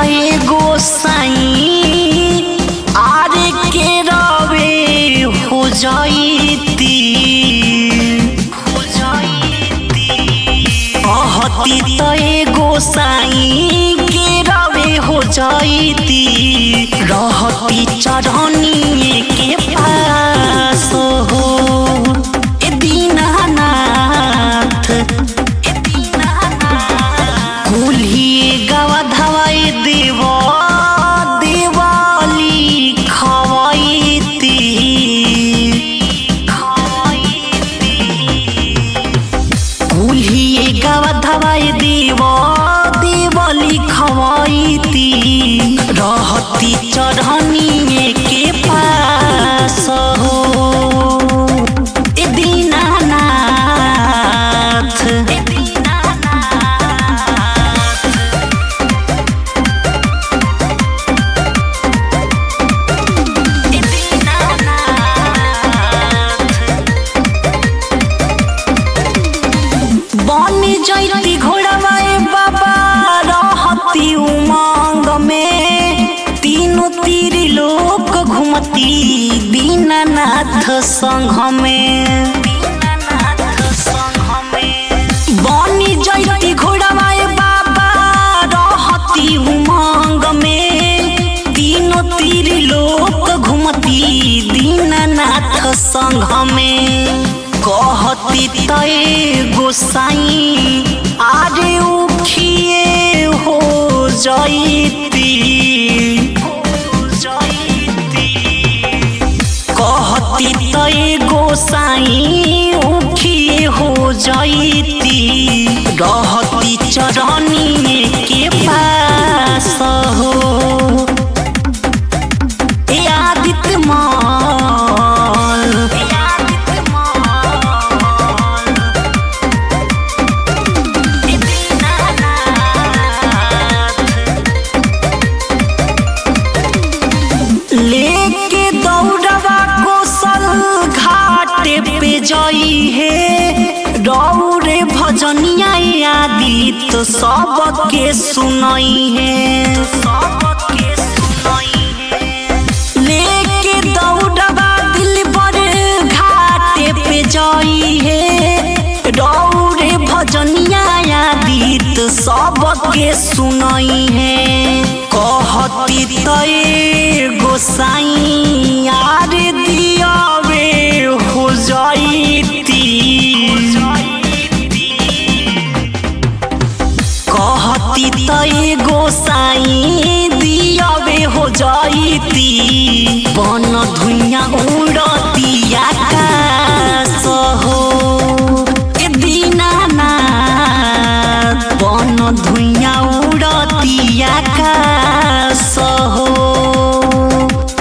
तय गोसाई आरे के रवे हो जाईती हो जाईती अहती तय गोसाई के रवे हो जाईती रहती चढ़नी के पास हो ए दीनानाथ ए दीनानाथ कुल्ही गवा धवाई देव दिवाली खवाईती कुल्ही गवा धवाई देव दिवाली खवाईती रहती चढ़नी के पास हो ए दीनानाथ ए दीनानाथ ए दीनानाथ बन जैती घोड़ावाए बाबा रहती उमंग में तीनों तीर लोक घुमती दीनानाथ संघ में बनी जैती घोड़ावाए बाबा रहती उमंग में तीनों तीर लोक घुमती दीनानाथ संघ में कहती तय गोसाई आरे उखिए हो जैती कहती तय गोसाई उखिए हो जैती रहती चरनी के पास हो ए आदित्य माल ए आदित्य माल ए दीनानाथ लेके दौड़वा कोसल घाटे पे जाई है रौरे भजनिया आदि तो सबके सुनाई है सबके सुनाई है लेके दौड़वा दिल पर घाटे पे जाई है रौरे भजनिया आदि तो सबके सुनाई है कहती तय गोसाई आर दियावे हो जाईती कहती तय गोसाई दियावे हो जाईती बन धुइया उड़ती आकाश हो ए दीनानाथ बन धुइया उड़ती आकाश हो